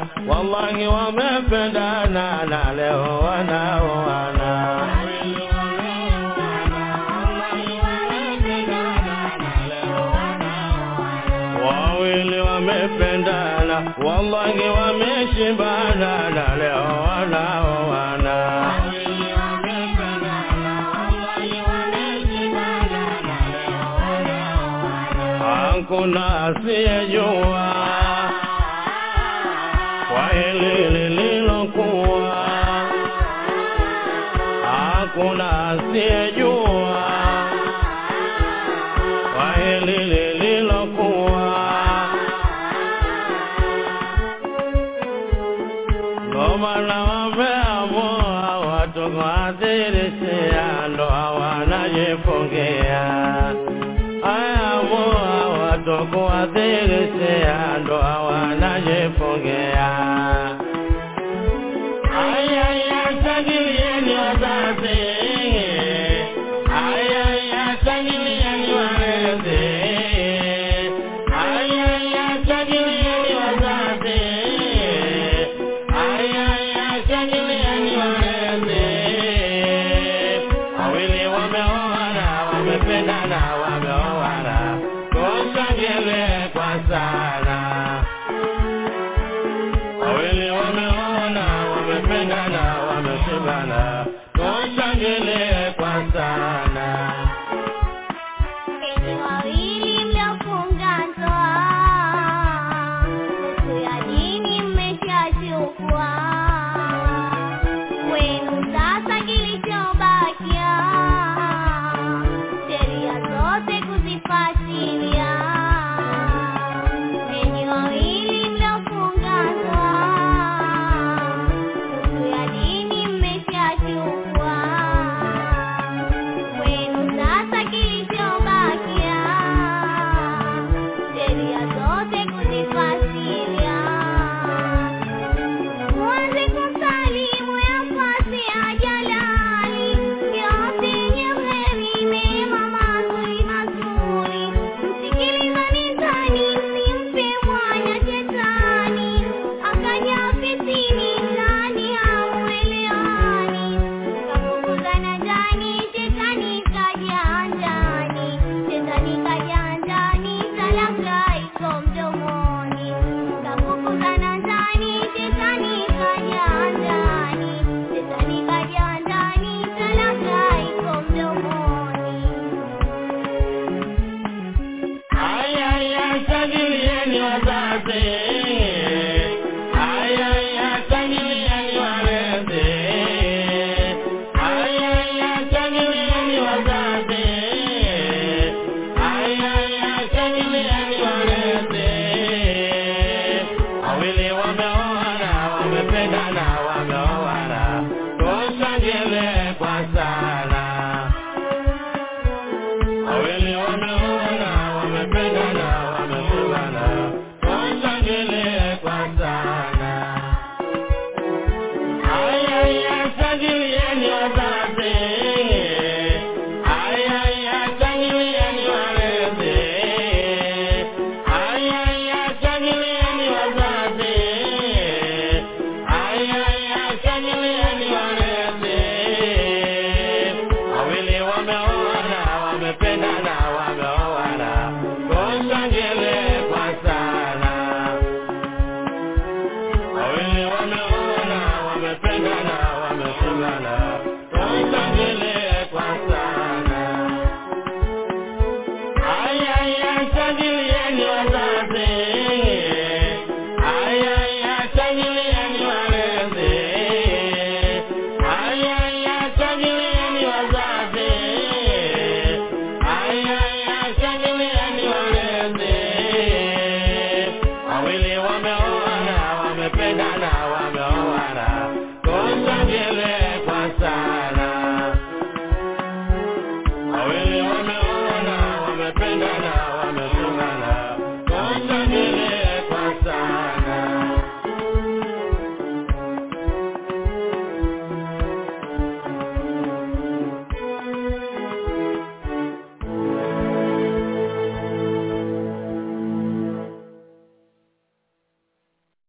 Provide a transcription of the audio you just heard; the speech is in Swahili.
wallahi wamependana na leo wanaoana. Wawili wamependana, wallahi wameshibana na leo wanaoana. Hakuna asiyejua kwa hili lililokuwa, hakuna asiyejua kwa hili lililokuwa. Ndo maana wameamua watu kuadhirishia ndoa wanajifungia ayaamua watu kuadhirishia ndoa wanajifungia. Ayaya, shangilieni wazazi, ayaya, shangilieni walezi, ayaya, shangilieni wazazi, ayaya, shangilieni walezi. Wawili wameoana, wamependana, wameoana, tushangilie kwa sana. Wawili wameona, wamependana, wameshibana, tushangilie kwa sana. Enyi wawili mliofunga ndoa, nusu ya dini mmeshachukua. Kwenu sasa kilichobakia, sheria zote kuzifuatilia. Enyi wawili mliofunga ndoa, nusu ya dini mmeshachukua. Kwenu sasa kilichobakia, sheria zote kuzifuatilia. Mwanze kusalimu yafasi ya jalali, yote yenye heri, mema mazuri mazuri. Msikilizani ndani, msimpe mwanya shetani, akaja ofisini ndani hamuelewani. Kafukuzana ndani, shetani kaja ndani, shetani kaja ndani, talaka iko mdomoni. Kafukuzana ndani, shetani kaja ndani, shetani kaja ndani, talaka iko mdomoni. Ayaya, shangilieni wazazi, ayaya, shangilieni walezi, ayaya, shangilieni wazazi, ayaya, shangilieni walezi. Wawili wameoana, wamependana, wameoana, tushangilie kwa sana. Wawili wameona, wamependana, wameshibana, tushangilie kwa sana. Ayaya, shangilieni wazazi, ayaya, shangilieni walezi, ayaya, shangilieni wazazi, ayaya, shangilieni walezi. Wawili wameoana, wamependana, wameoana, tushangilie kwa sana. Wawili wameoana, wamependana, wameshibana, tushangilie kwa sana. Ayaya, shangilieni wazazi, ayaya, shangilieni walezi, ayaya, shangilieni wazazi, ayaya, shangilieni walezi. Wawili wameoana, wamependana,